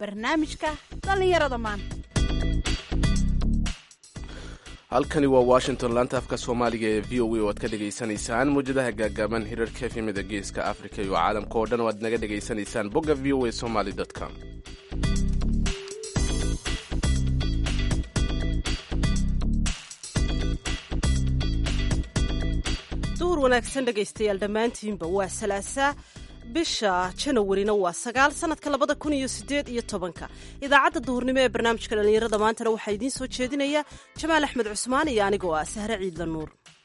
barnaamijka dhallinyarada maanta halkani waa washington laanta afka soomaaliga ee v o a oo aad ka dhegaysanaysaan muwjadaha gaagaaban hirarka efemida geeska africa iyo caalamka oo dhan oo aad naga dhegaysanaysaan bogga v o a somaly com duhur wanaagsan dhegaystayaal dhammaantiinba waa salaasaa bisha janawarina waa sagaal sanadka labada kun iyo sideed iyo tobanka idaacadda duhurnimo ee barnaamijka dhallinyarada maantana waxaa idiin soo jeedinaya jamaal axmed cusmaan iyo anigoo ah sahre ciidla nuur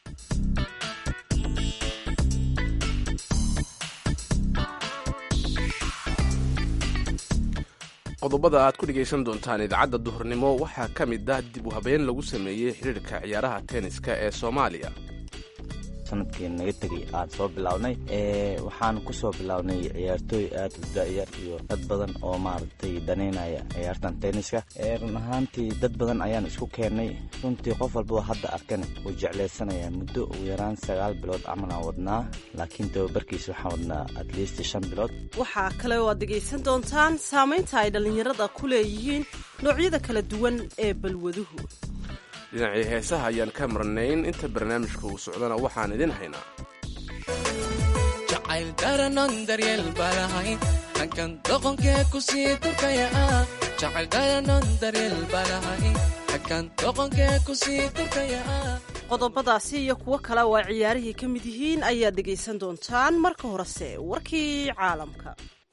qodobada aad ku dhegaysan doontaan idaacadda duhurnimo waxaa ka mid ah dib u habeyn lagu sameeyey xidhiirka ciyaaraha tenniska ee soomaaliya sanadkii naga tegay aan soo bilownay waxaan ku soo bilownay ciyaartooy aad u da'yar iyo dad badan oo maaragtay danaynaya ciyaartan tenniska run ahaantii dad badan ayaan isku keennay runtii qof walbao hadda arkana wuu jeclaysanaya muddo ugu yaraan sagaal bilood camal aan wadnaa laakiin tababarkiisa waxaan wadnaa at least shan bilood waxaa kale oo aad dhegaysan doontaan saamaynta ay dhallinyarada ku leeyihiin noocyada kala duwan ee balwaduhu dhinacii heesaha ayaan ka marnayn inta barnaamijka uu socdana waxaan idin haynaa jacayl daranon daryeel balahay hankan doqonkee ku sii durkaya ah jacayl daranon daryeel balahay hankan doqonkee ku sii durkaya ah qodobadaasi iyo kuwo kale oo ay ciyaarihii ka mid yihiin ayaad dhegaysan doontaan marka horese warkii caalamka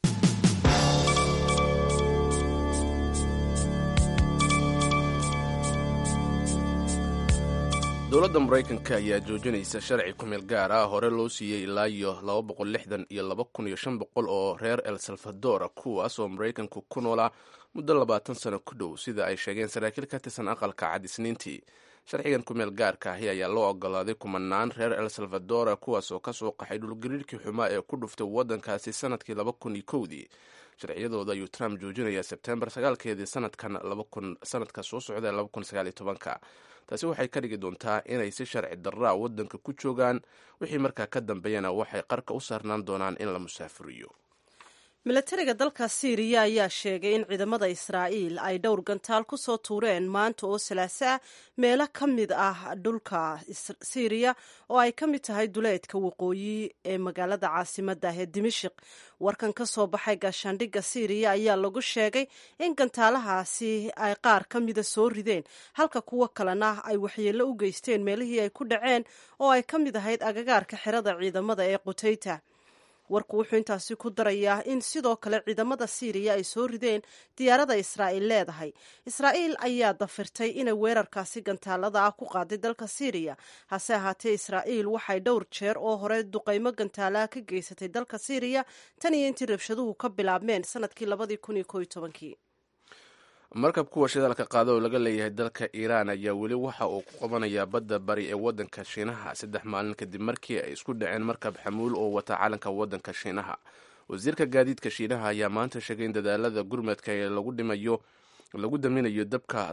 dowladda maraykanka ayaa joojinaysa sharci kumeel gaar ah hore loo siiyey ilaa iyo iyo oo reer el salvador kuwaas oo maraykanku ku noolaa muddo labaatan sano ku dhow sida ay sheegeen saraakiil ka tirsan aqalka cad isniintii sharcigan kumeel gaarka ahi ayaa loo ogolaaday kumanaan reer el salvador kuwaas oo kasoo qaxay dhulgariirkii xumaa ee ku dhuftay waddankaasi sanadkii dii sharciyadooda ayuu trump joojinayaa sebtembar sagaalkeedii sanadka soo socda taasi waxay ka dhigi doontaa inay si sharci darraa waddanka ku joogaan wixii markaa ka dambeeyana waxay qarka u saarnaan doonaan in la musaafuriyo milatariga dalka siiriya ayaa sheegay in ciidamada israa'iil ay dhowr gantaal ku soo tuureen maanta oo salaaso ah meelo ka mid ah dhulka siiriya oo ay ka mid tahay duleedka waqooyi ee magaalada caasimadda ah ee dimashik warkan ka soo baxay gaashaandhigga siiriya ayaa lagu sheegay in gantaalahaasi ay qaar ka mida soo rideen halka kuwo kalena ay waxyeello u geysteen meelihii ay ku dhaceen oo ay ka mid ahayd agagaarka xerada ciidamada ee qutayta warku wuxuu intaasi ku darayaa in sidoo kale ciidamada siiriya ay soo rideen diyaarada israa'iil leedahay israa'iil ayaa dafirtay inay weerarkaasi gantaalada ah ku qaaday dalka siiriya hase ahaatee israa'iil waxay dhowr jeer oo hore duqaymo gantaalaha ka geysatay dalka siiriya tan iyo intii rabshaduhu ka bilaabmeen sanadkii labadii kun iyo kooiyo tobankii markab kuwa shidaalka qaada oo laga leeyahay dalka iiraan ayaa weli waxa uu ku qabanayaa badda bari ee waddanka shiinaha saddex maalin kadib markii ay isku dhaceen markab xamuul oo wata calanka waddanka shiinaha wasiirka gaadiidka shiinaha ayaa maanta sheegay in dadaalada gurmadka ee lagu dhimayo lagu daminayo dabka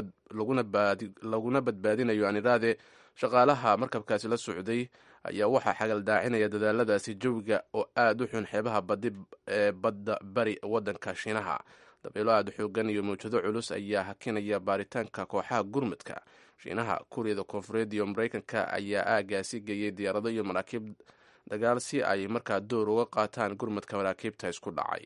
laguna badbaadinayo aniraade shaqaalaha markabkaasi la socday ayaa waxaa xagaldaacinaya dadaaladaasi jawiga oo aada u xun xeebaha badi ee badda bari waddanka shiinaha dabeelo aada xoogan iyo mawjado culus ayaa hakinaya baaritaanka kooxaha gurmudka shiinaha kuuriyada koonfureed iyo maraykanka ayaa aagaasi geeyey diyaarado iyo maraakiib dagaal si ay markaa door uga qaataan gurmudka maraakiibta isku dhacay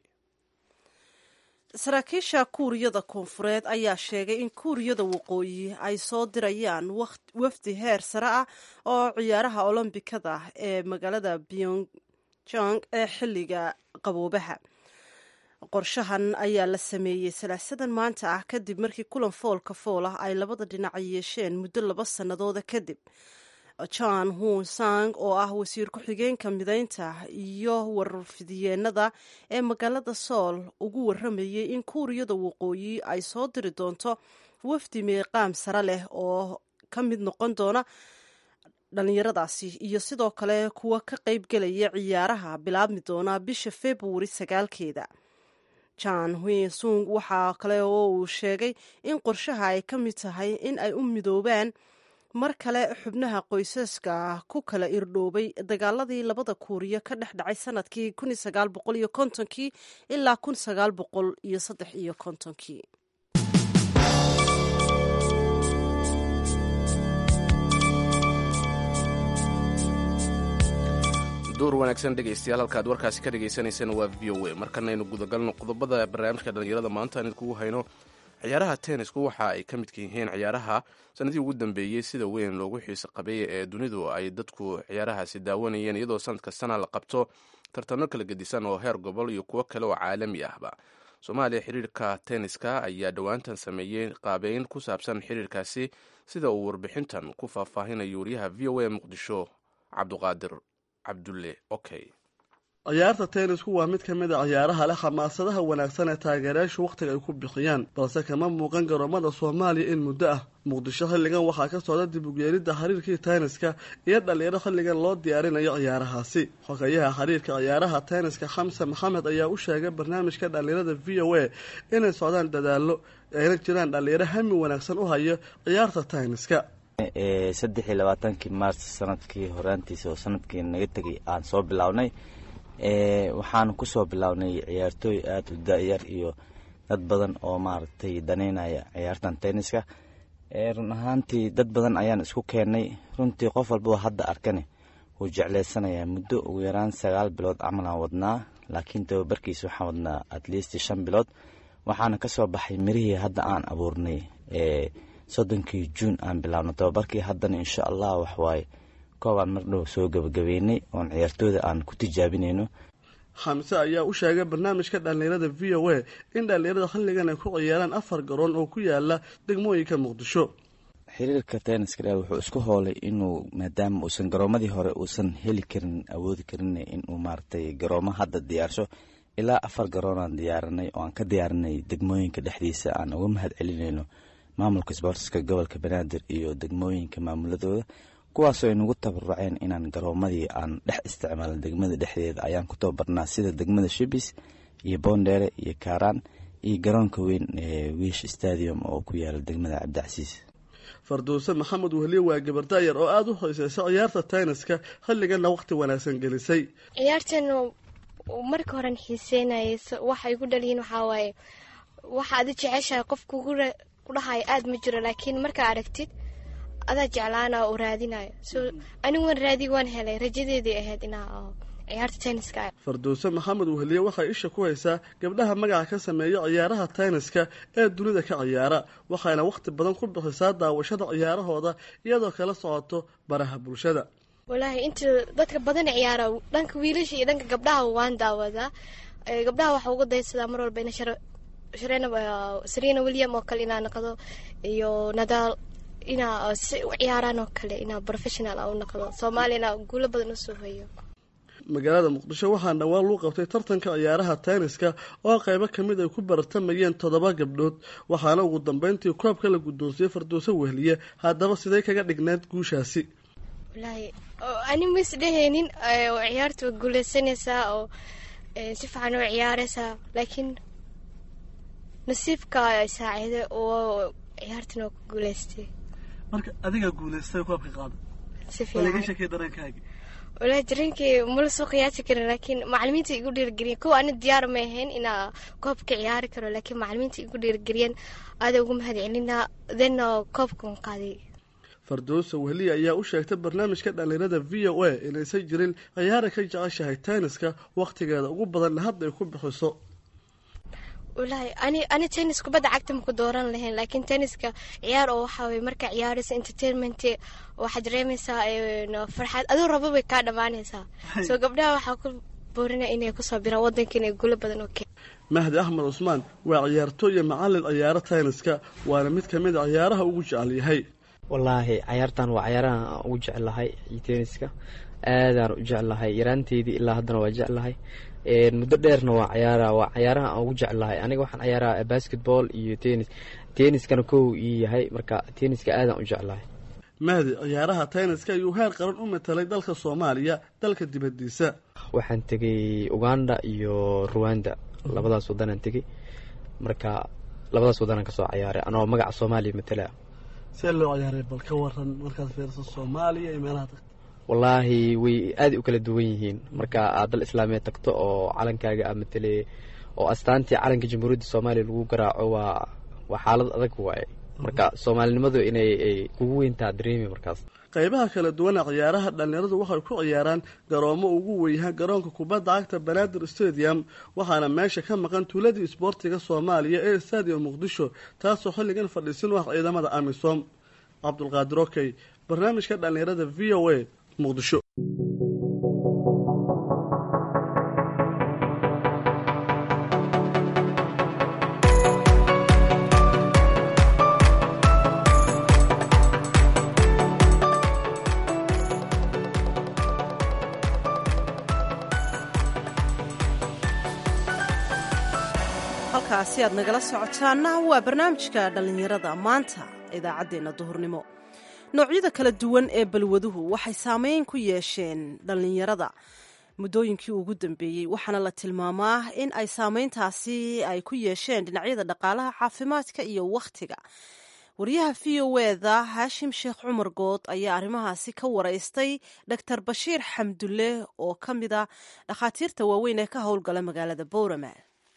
saraakiisha kuuriyada koonfureed ayaa sheegay in kuuriyada waqooyi ay soo dirayaan wafdi heer sare ah oo ciyaaraha olombikada ee magaalada pyongyang ee xilliga qaboobaha qorshahan ayaa la sameeyey salaasadan maanta ah kadib markii kulan foolka fool ah ay labada dhinac yeesheen muddo laba sannadooda kadib john hun sang oo ah wasiir ku-xigeenka mideynta iyo warfidiyeenada ee magaalada sool ugu waramayey in kuuriyada waqooyi ay soo diri doonto wafdi meeqaam sare leh oo ka mid noqon doona dhallinyaradaasi iyo sidoo kale kuwa ka qayb gelaya ciyaaraha bilaabmi doona bisha februari sagaalkeeda jan huisung waxaa kale oo uu sheegay in qorshaha ay ka mid tahay in ay u midoobaan mar kale xubnaha qoysaska ku kala irdhoobay dagaaladii labada kuuriya ka dhex dhacay sanadkii kii ilaa iyo kontonkii duur wanaagsan dhegaystayaal halkaad warkaasi ka dhagaysanayseen waa v o a markanaynu gudagalno qodobada barnaamijka dhallinyarada maanta aan idkugu hayno ciyaaraha tennisku waxa ay ka midka yihiin ciyaaraha sanadii ugu dambeeyey sida weyn loogu xiiso qabeeyay ee dunidu ay dadku ciyaarahaasi daawanayeen iyadoo sanad kastana la qabto tartano kala gedisan oo heer gobol iyo kuwo kale oo caalami ahba soomaaliya xiriirka tenniska ayaa dhowaantan sameeyey qaabeyn ku saabsan xiriirkaasi sida uu warbixintan ku faahfaahinayo wariyaha v o a muqdisho cabduqaadir cabdulle okay ciyaarta tennisku waa mid ka mid a ciyaaraha leh xamaasadaha wanaagsan ee taageerayaashu wakhtiga ay ku bixiyaan balse kama muuqan garoomada soomaaliya in muddo ah muqdisho xilligan waxaa ka socda dib ugeelidda xiriirkii tenniska iyo dhalinyaro xilligan loo diyaarinayo ciyaarahaasi xogayaha xiriirka ciyaaraha tenniska xamse maxamed ayaa u sheegay barnaamijka dhalinyarada v o a inay socdaan dadaallo ayna jiraan dhalinyaro hami wanaagsan u hayo ciyaarta tenniska saddex iyo labaatankii maars sanadkii horaantiisa oo sanadkii naga tegay aan soo bilownay waxaan kusoo bilownay ciyaartooy aada u da-yar iyo dad badan oo maaragtay daneynaya ciyaartan tenniska run ahaantii dad badan ayaan isku keennay runtii qof walbaba hadda arkane wuu jecleysanayaa muddo ugu yaraan sagaal bilood camalaan wadnaa laakiin tababarkiisa waxaan wadnaa at least shan bilood waxaana kasoo baxay mirihii hadda aan abuurnay soddonkii juun aan bilaabno tababarkii haddana insha allah waxwaaye koobaan mar dhow soo gabagabeynay oon ciyaartooyda aan ku tijaabinayno xamse ayaa u sheegay barnaamijka dhallinyarada v o a in dhallinyarada xilligan ay ku ciyaaraan afar garoon oo ku yaala degmooyinka muqdisho xiriirka tenniska dha wuxuu isku hoolay inuu maadaama uusan garoomadii hore uusan heli karin awoodi karin inuu maaragtay garoomo hadda diyaarsho ilaa afar garoonaan diyaarinay oo aan ka diyaarinay degmooyinka dhexdiisa aan uga mahad celinayno maamulka sboortiska gobolka banaadir iyo degmooyinka maamuladooda kuwaasoo ay nagu tabaruceen inaan garoomadii aan dhex isticmaalno degmada dhexdeeda ayaan ku tababarnaa sida degmada shibis iyo boondheere iyo kaaraan iyo garoonka weyn ee wiish stadium oo ku yaala degmada cabdicasiis farduuse maxamed wehliye waa gabardayar oo aada u hoyseysa ciyaarta tenniska xilliganna wakhti wanaagsan gelisay ciyaartan marka horen xiiseynayay waxa igu dhaliyin waxaa waaye waxa adi jeceshahay qof kugu dhahayo aada ma jiro laakiin markaa aragtid adaa jeclaana oo raadinayo so anigu waan raadi waan helay rajadeedii ahayd inaa ciyaarta tenniska farduuse maxamed wehliye waxay isha ku haysaa gabdhaha magaca ka sameeya ciyaaraha tenniska ee dunida ka ciyaara waxayna wakhti badan ku bixisaa daawashada ciyaarahooda iyadoo kala socoto baraha bulshada walaahi inta dadka badan ciyaara dhanka wiilasha iyo dhanka gabdhaha waan daawadaa gabdhaha waxaa uga daysadaa mar walba ina sarena william oo kale inaa naqdo iyo nadaal inaa si u ciyaaraan oo kale inaa professional a u naqdo soomaaliyana guulo badan usoo hayo magaalada muqdisho waxaa dhawaan luu qabtay tartanka ciyaaraha tenniska oo qaybo kamid ay ku baratamayeen toddoba gabdhood waxaana ugu dambeyntii koobka la guddoonsiyey farduuse wehliye haddaba sidee kaga dhigneed guushaasi walaahi ani ma isdheheynin ciyaarta waa guuleysanaysaa oo si fiican oo ciyaaraysaa laakiin nasiibka saaciiday oo ciyaartan oo ku guuleystay marka adigaa guuleystay koobka qaada si laga fiican sheekay dareenkaagi walaahi dareenkay mala soo qiyaasi karin laakiin macalimiinta igu dhiirgeliyeen kow ani diyaar ma ahayn inaa koobka ciyaari karo laakiin macalimiinta igu dhiirgeliyeen aada ugu mahad celinaa then koobkan qaaday farduuse wehliye ayaa u sheegtay barnaamijka dhallinyarada v o a inaysan jirin ciyaara ka jeceshahay tenniska wakhtigeeda ugu badanna hadda ay ku bixiso walaahi ani ani tennis kubadda cagta maku dooran lahayn laakiin tenniska ciyaar oo waxaa weye markaa ciyaaraysa entertainment waxaad dareemaysaa farxad aduu rabo bay kaa dhammaanaysaa soo gabdhaha waxaa ku boorinaya inay kusoo biraan waddanka inay guulo badan oo keen mahdi axmed cusmaan waa ciyaartooy iyo macallin ciyaaro tenniska waana mid ka mid a ciyaaraha ugu jecel yahay wallaahi cayaartan waa cayaaraha aan ugu jeclahay iyo tenniska aadaan u jeclahay yaraanteydii ilaa haddana waa jeclahay muddo dheerna waa cayaara waa cayaaraha aan ugu jeclahay aniga waxaan cayaaraa basketball iyo tennis tenniskana kow ii yahay marka tenniska aadaan u jeclahay mahdi ciyaaraha tenniska ayuu heer qaran u matalay dalka soomaaliya dalka dibadiisa waxaan tegay uganda iyo ruwanda labadaas wadanaan tegay marka labadaas wadanaan kasoo cayaaray anoo magaca soomaaliya matala see loo ciyaaray bal ka waran markaad fiiriso soomaaliya iyo meelaha tagta wallaahi way aaday u kala duwan yihiin marka aad dal islaamiya tagto oo calankaaga aa matele oo astaantii calanka jamhuuriyadda soomaaliya lagu garaaco waa waa xaalad adag waaye marka soomaalinimadu inay ay kugu weyntaa dareemi markaas qaybaha kala duwana ciyaaraha dhallinyaradu waxay ku ciyaaraan garoomo ugu weyaha garoonka kubadda cagta banaadir stadium waxaana meesha ka maqan tuuladii isboortiga soomaaliya ee stadium muqdisho taasoo xilligan fadhiisin u ah ciidamada amisom cabdulqaadir okey barnaamijka dhallinyarada v o a muqdisho halkaasi aad nagala socotaana waa barnaamijka dhallinyarada maanta idaacaddeenna duhurnimo noocyada kala duwan ee balwaduhu waxay saameyn ku yeesheen dhallinyarada muddooyinkii ugu dambeeyey waxaana la tilmaamaa in ay saameyntaasi ay ku yeesheen dhinacyada dhaqaalaha caafimaadka iyo wakhtiga wariyaha v o eda haashim sheekh cumar good ayaa arrimahaasi ka waraystay dor bashiir xamdulle oo ka mid a dhakhaatiirta waaweyn ee ka howlgala magaalada boorama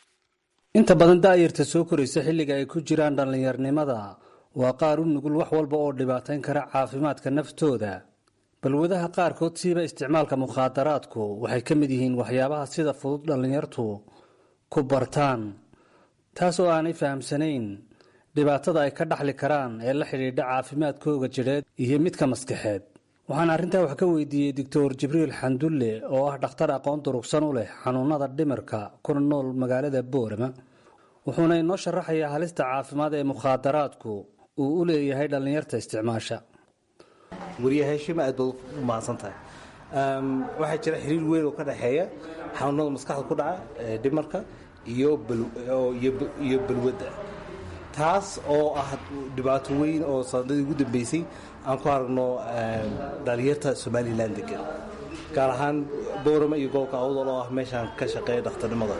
inta badan daa'yarta soo koraysa xilliga ay ku jiraan dhallinyarnimada waa qaar u nugul wax walba oo dhibaatayn kara caafimaadka naftooda balwadaha qaarkood siiba isticmaalka mukhaadaraadku waxay ka mid yihiin waxyaabaha sida fudud dhallinyartu ku bartaan taas oo aanay fahamsanayn dhibaatada ay ka dhaxli karaan ee la xidhiidha caafimaadkooga jidheed iyo midka maskaxeed waxaan arrintaa wax ka weydiiyey doctor jibriil xandulle oo ah dhakhtar aqoon durugsan u leh xanuunada dhimirka kuna nool magaalada boorama wuxuuna inoo sharaxayaa halista caafimaad ee mukhaadaraadku uu u leeyahay dhallinyarta isticmaasha wariye heshima aad baad u mahadsan tahay waxaa jira xiriir weyn oo ka dhexeeya xanuunada maskaxda ku dhaca ee dhimarka iyo iyo balwadda taas oo ah dhibaato weyn oo sanadadii ugu dambeysay aan ku aragno dhalinyarta somalilan degan gaar ahaan boorama iyo gobolka awdal oo ah meeshaan ka shaqeeya dhakhtarnimada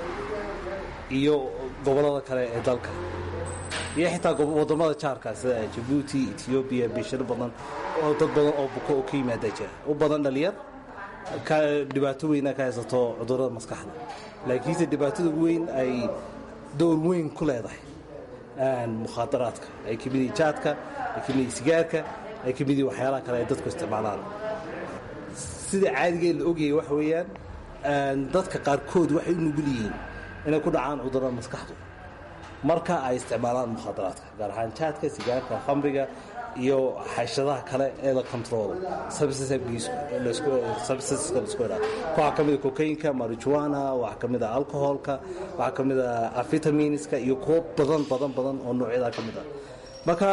iyo gobollada kale ee dalka iyo xitaa wadamada jaarka sida jabuuti etoobiya bishiro badan oo dad badan oo buko oo ka yimaada jira u badan dhalinyar dhibaato weyna ka haysato cudurada maskaxda laakiinse dhibaatada ugu weyn ay door weyn ku leedahay mukhaadaraadka ay ka mid yihiin jaadka ay ka mid yihiin sigaarka ay ka mid yihiin waxyaalaha kale ay dadku isticmaalaan sida caadiga la ogyahay waxa weeyaan dadka qaarkood waxay u nugul yihiin inay ku dhacaan cudurada maskaxdu marka ay isticmaalaan mukhaadaraadka gaar ahaan jaadka sigaarka khamriga iyo xashadaha kale ee la controlo substanceska laisku idhaa waxaa ka mid a cocainka marijuana waxaa ka mid a alcoholka waxaa ka mid a avitaminska iyo kuwo badan badan badan oo noocyadaa ka mid a marka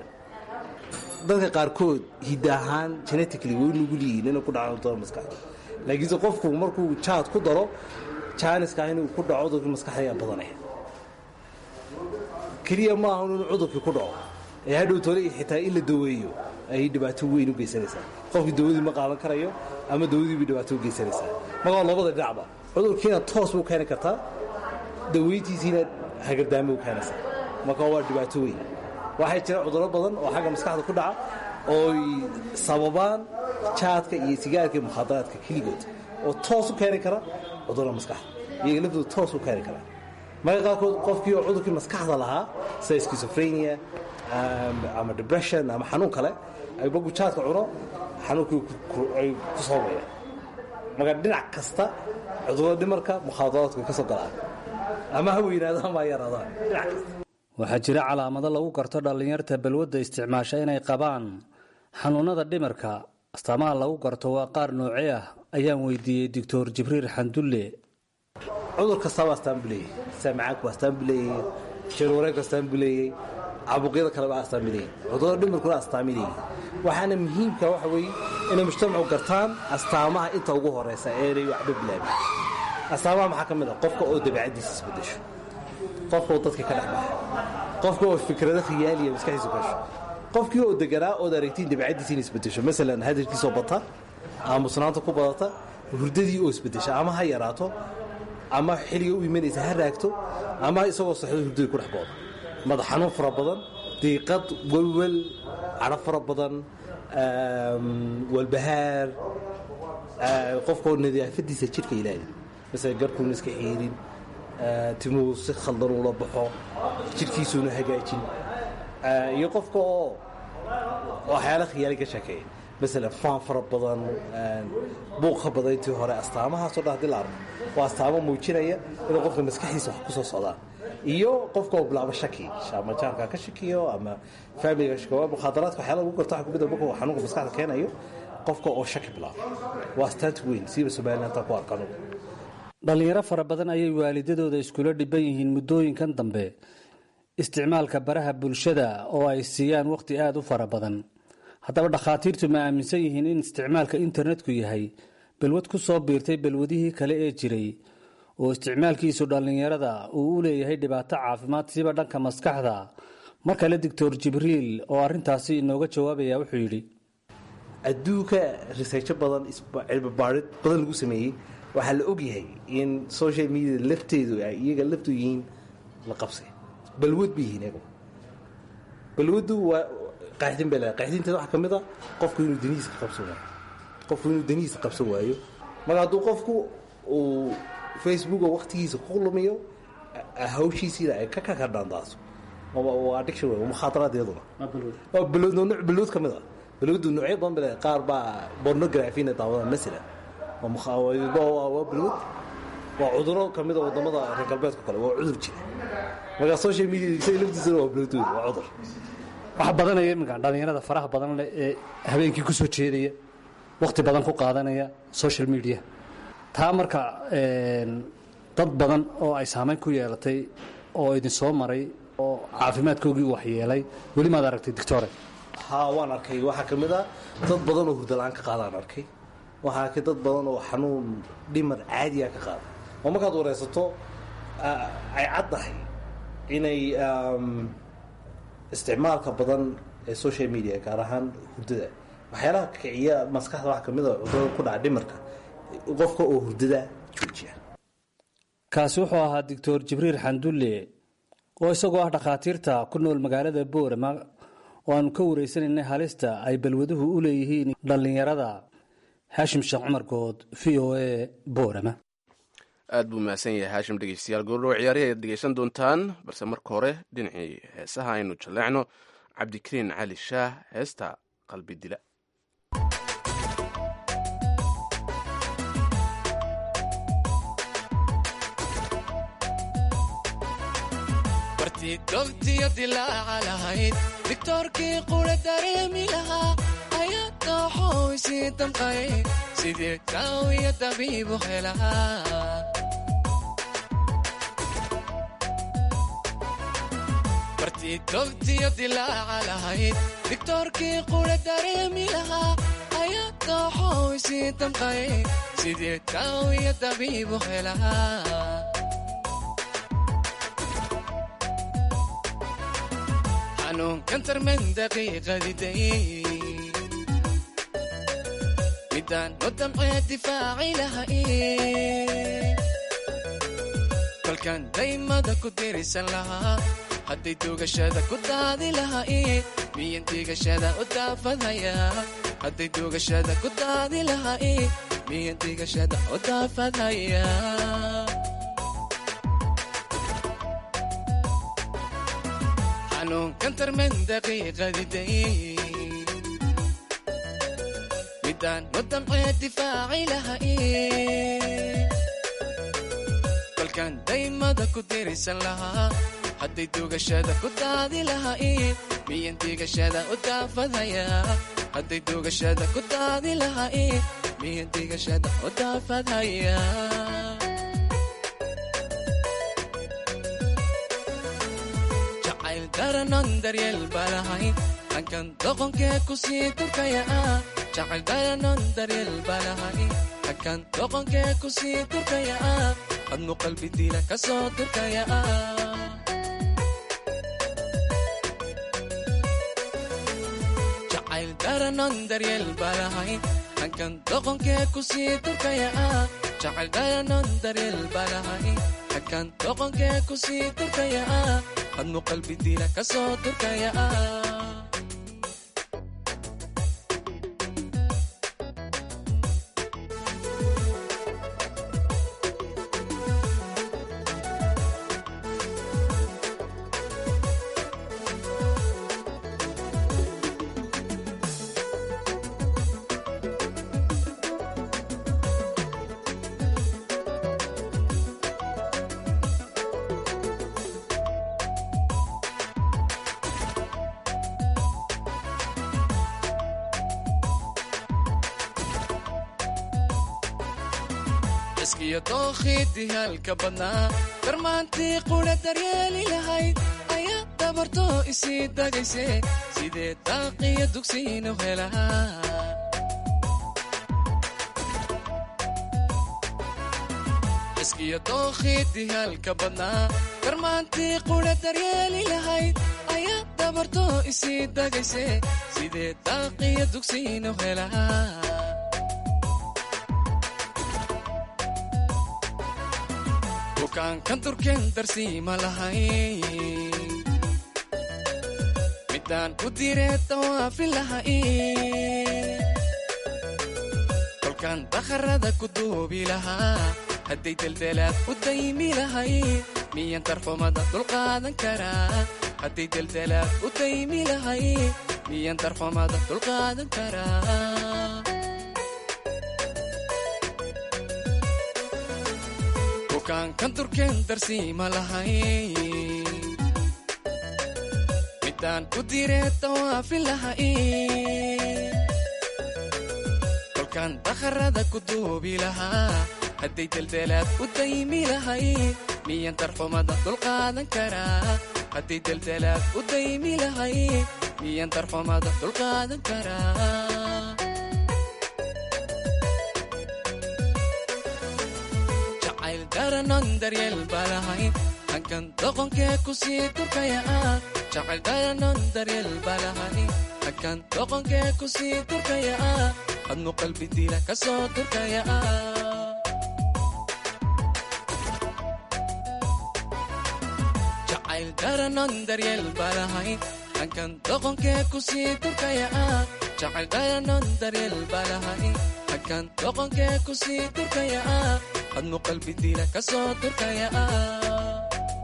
dadka qaarkood hidda ahaan genetically way nugul yihiin inay ku dhacaan cudurada maskaxda laakiinse qofku markuu jaad ku daro jaaniska inuu ku dhaco cudurkii maskaxda ayaa badanaya keliya maaha inuu cudurkii ku dhaco ee hadhow tole xitaa in la daweeyo ayay dhibaato weyn u geysanaysaa qofkii dawadii ma qaadan karayo ama dawadiiba dhibaato u geysanaysaa markaa labada dhinacba cudurkiina toos buu keeni kartaa daweyntiisiina hagardaamo u keenaysaa marka waa dhibaato weyn waxay jira cudurro badan oo xagga maskaxda ku dhaca ooy sababaan jaadka iyo sigaarka iyo mukhaadaraadka keligood oo toos u keeni kara cudurra maskaxda iyaga laftooda toos u keeni kara marka qaarkood qofkii oo cudurkii maskaxda lahaa sida schizophrenia ama depression ama xanuun kale ay bagu jaadka cuno xanuunkii ay ku sababaya marka dhinac kasta cudurada dhimarka mukhaadaraadku ka soo galaan ama ha weynaado ama ha yaraadaan dhinac kasta waxaa jira calaamado lagu garto dhallinyarta balwadda isticmaasha inay qabaan xanuunada dhimirka astaamaha lagu garto waa qaar noocee ah ayaan weydiiyey doctor jibriil xandulle cudur kastaaba astaan buu leeyahy saamacaanku astaan buu leeyahy jirwareegku astaan buu leeyahy caabuqyada kaleba astaan buu leeyahy cudurada dhimirkuna astaamay leeyihin waxaana muhiimka waxa weeye inay mujtamacu gartaan astaamaha inta ugu horeysa eenay waxba bilaabin astaamaha maxaa ka mid ah qofka oo dabeecaddiisa isbedesho qofka oo dadka ka dhex baxa qofka oo fikrado khiyaaliya maskaxdiisa ku hesho qofkii oo deganaa ood aragtiin dabeecaddiisa inay isbedesho masalan hadalkiisoo bata aamusnaanta ku badata hurdadii oo isbedesha ama ha yaraato ama xilliga u imanaysa ha raagto ama isagoo saxdo hurdadii ku dhex booda madax xanuun fara badan diiqad welwel cadho fara badan walbahaar qofkoo nadaafadiisa jidhka ilaali masala garkuuna iska xiirin timuu si khaldan ula baxo jidhkiisuuna hagaajin iyo qofka oo waxyaala khiyaali ka sheekeeya masalan faan fara badan buuqa badan intii hore astaamahaasoo dhan hadii la arko waa astaamo muujinaya inuu qofka maskaxdiisa wax ku soo socdaan iyo qofka oo bilaabo shaki ama jaarka ka shakiyo ama faamiliga shakiyo mukhaadaraadka waxyaala lagu garto waxa kumid markuu xanuunka maskaxda keenayo qofka oo shaki bilaabo waa astaanta weyn siiba somaliland ku arkano dhallinyaro fara badan ayay waalidadooda iskula dhiban yihiin muddooyinkan dambe isticmaalka baraha bulshada oo ay siiyaan wakhti aada u fara badan haddaba dhakhaatiirtu ma aaminsan yihiin in isticmaalka internetku yahay balwad ku soo biirtay balwadihii kale ee jiray oo isticmaalkiisu dhallinyarada uu u leeyahay dhibaato caafimaad siba dhanka maskaxda mar kale doctor jibriil oo arrintaasi inooga jawaabaya wuxuu yidhi adduunka researcho badan cilmibaarid badan lagu sameeyey waxaa la ogyahay in social media lafteedu ay iyaga laftu yihiin la qabsay balwad bay yihiin iyagu balwaddu waa qaaxdin bay leedahay qaaxdinteeda waxaa ka mid a qofku inuu danihiisa qabsan waayo qofku inuu danihiisa qabsan waayo marka hadduu qofku uu facebook oo waqtigiisa ku lumiyo hawshiisiina ay ka kakadhandaaso waa addiction wey waa mukhaadaraad iyaduna waa balwad nooc balwad ka mid a balwaddu noocyo badan bay leedahay qaar baa pornographina daawadaan masalan waa balwad waa cuduro ka mid a wadamada reer galbeedka kale waa cudur jira marka social media isaga laftiisana waa balwad wey waa cudur waxaa badanaya iminka dhallinyarada faraha badan leh ee habeenkii ku soo jeedaya wakhti badan ku qaadanaya social media taa marka dad badan oo ay saamayn ku yeelatay oo idin soo maray oo caafimaadkoogii waxyeelay weli maad aragtay doctore ha waan arkay waxaa ka mid a dad badan oo hurdala-aan ka qaadaan arkay waxaa arkay dad badan oo xanuun dhimar caadiya ka qaada oo markaad wareysato ay caddahay inay isticmaalka badan ee social media gaar ahaan hurdada waxyaalaha kiciya maskaxda waxaa kamid a cudurada ku dhaca dhimarka qofka oo hurdada joojiya kaasi wuxuu ahaa doctor jibriil xandulle oo isagoo ah dhakhaatiirta ku nool magaalada boorama oo aanu ka wareysanaynay halista ay balwaduhu u leeyihiin dhallinyarada xaashim sheekh cumar good v o a boorama aad buu mahadsan yahay haashim dhegeystayaal goordhow ciyaarihi ayaad dhegeysan doontaan balse marka hore dhinacii heesaha aynu jalleecno cabdikariin cali shaah heesta qalbi dila bartii dogtiyo dilaaca lahayd digtoorkii qura dareemi lahaa ayaa dooxow isii damqay sidii jaawiya dabiibu helaa bartii dogtiyo dilaaca lahayd digtoorkii qura dareemi lahaa ayaa dooxow isii damqay sidii jaawiya dabiibu helaa xanuunkan tarman daqiiqadiday midaan u damcee difaaci lahay kolkaan daymada ku dirisan lahaa hadday duugashada ku daadi lahay miyan diigashada u daafadhayaa hadday duugashada ku daadi lahay miyan diigashada u daafadhayaa xanuunkan tarman daqiiqadiday midaan u damcee difaaci lahay kolkaan daymada ku dirisan lahaa hadday duugashada ku daadi lahay miyan diigashada u daafadhayaa hadday duugashada ku daadi lahay miyan diigashada u daafadhayaa jacayl daranon daryeel balahayn hankan doqonkee ku sii turkaya ah jacayl daranon daryeel balahayn hankan doqonkee ku sii turkaya ah adnu qalbi dila ka soo turkaya ah jacayl daranon daryeel balahayn hankan doqonkee ku sii turkaya ah jacayl daranon daryeel balahayn hankan doqonkee ku sii turkaya ah adnu qalbi dila ka soo turkaya ah iskiyo dookhidii halka badnaa darmaantii qudha daryeeli lahayd ayaa dabartoo isii dagayse sidee daaqiyo dugsiinu helaa iskiyo dookhidii halka badnaa darmaantii qudha daryeeli lahayd ayaa dabartoo isii dagayse sidee daaqiyo dugsiinu helaa bukaankan durkeen darsiima lahay midaan ku diree dawaafi lahay kolkaan dakharada ku duubi lahaa hadday deldelaad u daymi lahay miyan darxumada dulqaadan karaa hadday deldelaad u daymi lahay miyan darxumada dulqaadan karaa bukaankan durkeen darsiima lahay midaan ku diree dawaafi lahay kolkaan dakharada ku duubi lahaa hadday deldelaad u daymi lahay miyan darxumada dulqaadan karaa hadday deldelaad u daymi lahay miyan darxumada dulqaadan karaa jacayl daranon daryeel balahay hankan doqonkee ku sii durkaya ah jacayl daranon daryeel balahay hankan doqonkee ku sii durkaya ah hadmu qalbi dila ka soo durkaya ah jacayl daranon daryeel balahay hankan doqonkee ku sii durkaya ah jacayl daranon daryeel balahay hankan doqonkee ku sii durkaya ah hadmu qalbi dila ka soo durkaya ah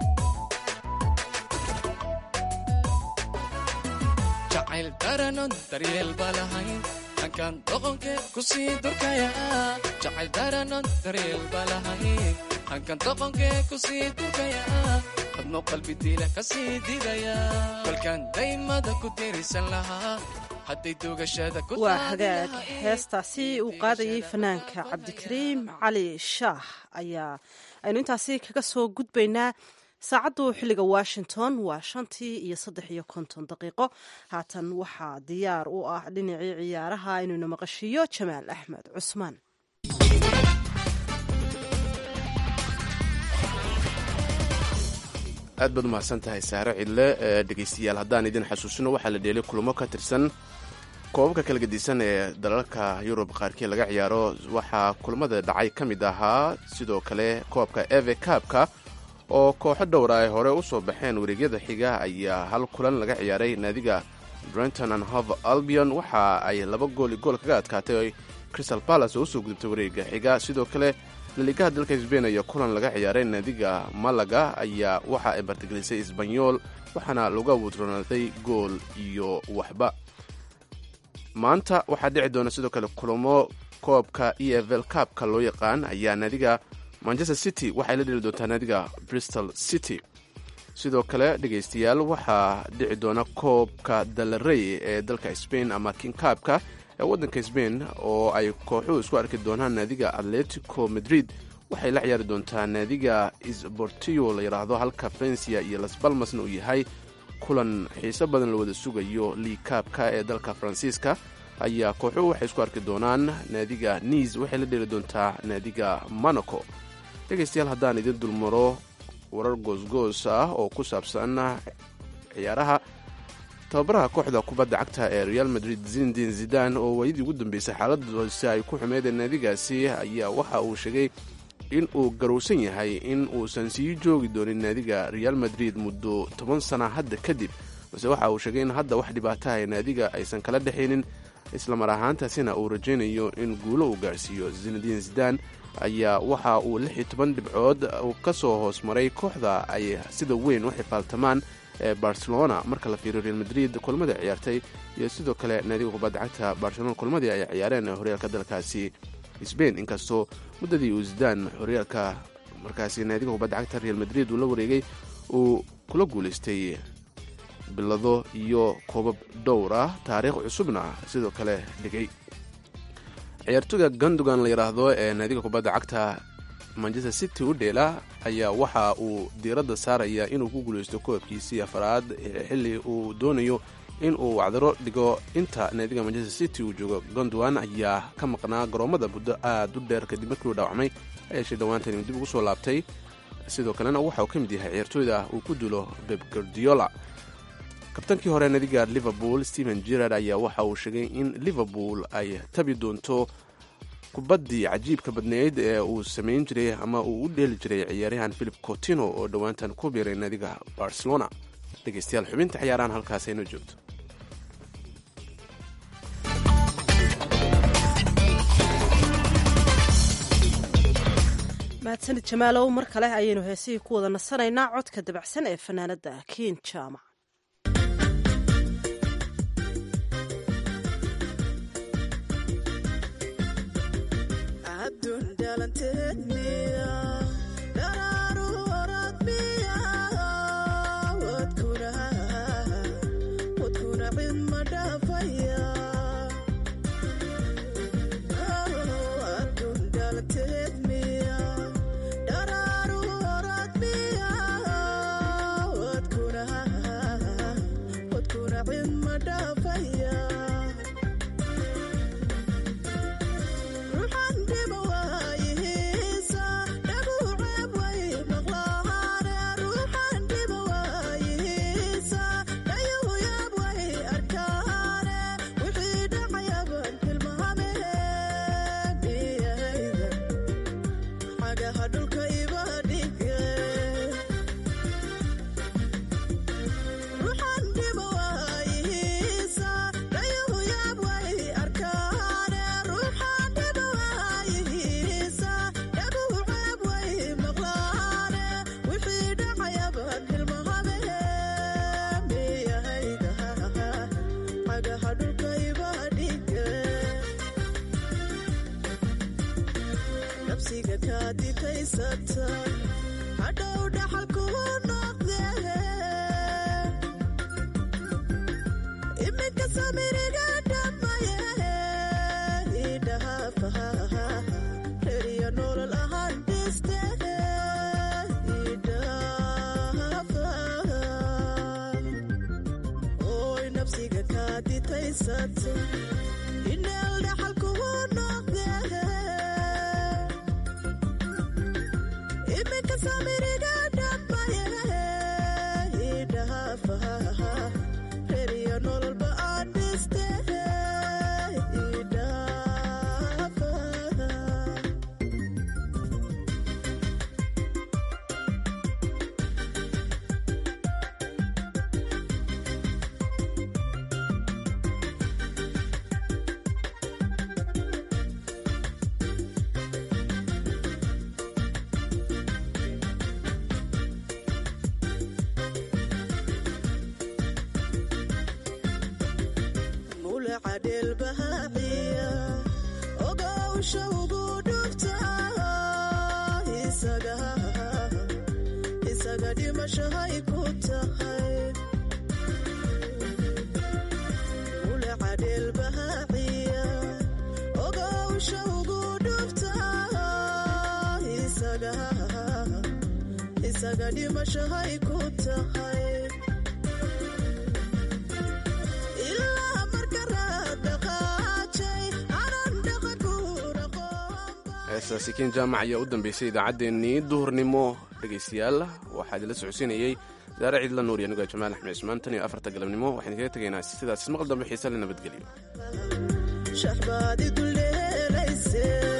jacayl daranon daryeel balahay hankan doqonkee ku sii durkaya ah jacayl daranon daryeel balahay hankan doqonkee ku sii durkaya ah hadmu qalbi dila ka sii didaya kolkaan daymada ku dirisan lahaa hadday dugashada ku waa hagaag heestaasi uu qaadayay fanaanka cabdikariim cali shaah ayaa aynu intaasi kaga soo gudbaynaa saacaddu xilliga washington waa shantii iyo saddex iyo konton daqiiqo haatan waxaa diyaar u ah dhinacii ciyaaraha inuyna maqashiiyo jamaal axmed cusmaan aad baad umahadsan tahay saare cidle dhegeystayaal haddaan idin xasuusino waxaa la dheelay kulamo ka tirsan koobabka kala gedisan ee dalalka yurub qaarkii laga ciyaaro waxaa kulamada dhacay ka mid ahaa sidoo kale koobka eve kaabka oo kooxo dhowra ay hore u soo baxeen wareegyada xiga ayaa hal kulan laga ciyaaray naadiga brenton and hove albion waxa ay laba gool i gool kaga adkaatay crystal palace oo usoo gudubtay wareega xiga sidoo kale laligaha dalka sbain ayaa kulan laga ciyaaray naadiga malaga ayaa waxa ay martigelisay isbanyol waxaana lagu awuudronaaday gool iyo waxba maanta waxaa dhici doona sidoo kale kulamo koobka e f l kaabka loo yaqaan ayaa naadiga manchester city waxay la dheli doontaa naadiga bristol city sidoo kale dhegaystayaal waxaa dhici doona koobka dalarey ee dalka spain ama kinkaabka ee waddanka spain oo ay kooxuhu isku arki doonaan naadiga atletico madrid waxay la ciyaari doontaa naadiga sbortio la yidhaahdo halka valencia iyo las balmasna uu yahay kulan xiiso badan la wada sugayo liikaabka ee dalka faransiiska ayaa kooxuhu waxay isku arki doonaan naadiga niis waxay la dheli doontaa naadiga monaco dhegaystayaal haddaan idin dulmaro warar goosgoos ah oo ku saabsan ciyaaraha tababaraha kooxda kubadda cagta ee real madrid zindin zidan oo waayadii ugu dambeysay xaaladdoose ay ku xumeedeen naadigaasi ayaa waxa uu sheegay in uu garowsan yahay in uusan sii joogi doonin naadiga real madrid muddo toban sana hadda kadib balse waxa uu sheegay in hadda wax dhibaataha naadiga aysan kala dhexaynin islamar ahaantaasina uu rajaynayo in guulo uu gaarhsiiyo zinadiin zidan ayaa waxa uu lix iyo toban dhibcood ka soo hoos maray kooxda ay sida weyn u xifaaltamaan ee barcelona marka la fiiriyo real madrid kulmadii ciyaartay iyo sidoo kale naadiga kubadda cagta barcelona kulmadii ay ciyaareen horyaalka dalkaasi sbain inkastoo muddadii uu zidaan horyaalka markaasi naadiga kubadda cagta real madrid uu la wareegay uu kula guulaystay bilado iyo koobab dhowr ah taariikh cusubna sidoo kale dhigay ciyaartoyga gandogan la yidhaahdo ee naadiga kubadda cagta manchester city u dheela ayaa waxa uu diiradda saarayaa inuu ku guuleysto koobkiisii afaraad xilli uu doonayo in uu wacdaro dhigo inta naadiga manchester city uu joogo gondwan ayaa ka maqnaa garoomada muddo aad u dheer kadib markii uu dhaawacmay ayeeshee dhowaantan dib ugu soo laabtay sidoo kalena waxa uu ka mid yahay ciyaartooyda uu ku dilo beb gardiola kabtankii hore naadiga liverpool stephen gerard ayaa waxa uu sheegay in liverpool ay tabi doonto kubaddii cajiibka badneyd ee uu samayn jiray ama uu u dheeli jiray ciyaaryahan philip cotino oo dhowaantan ku biiray naadiga barcelona dhegeystayaal xubinta ciyaarahan halkaas aynoo joogto mahadsanid jamaalow mar kale ayaynu heesihii ku wada nasanaynaa codka dabacsan ee fanaanadda kiin jaamac heestaasi ken jaamac ayaa u dambeysay idaacaddeenii duhurnimo dhegaystayaal waxaa idinla socodsiinayey saare ciidla nuur iyo aniga jamaal axmed cismaan tan iyo afarta galabnimo waxaan idinkaga tegaynaa sidaas ismaqal dambe xiise le nabadgelyo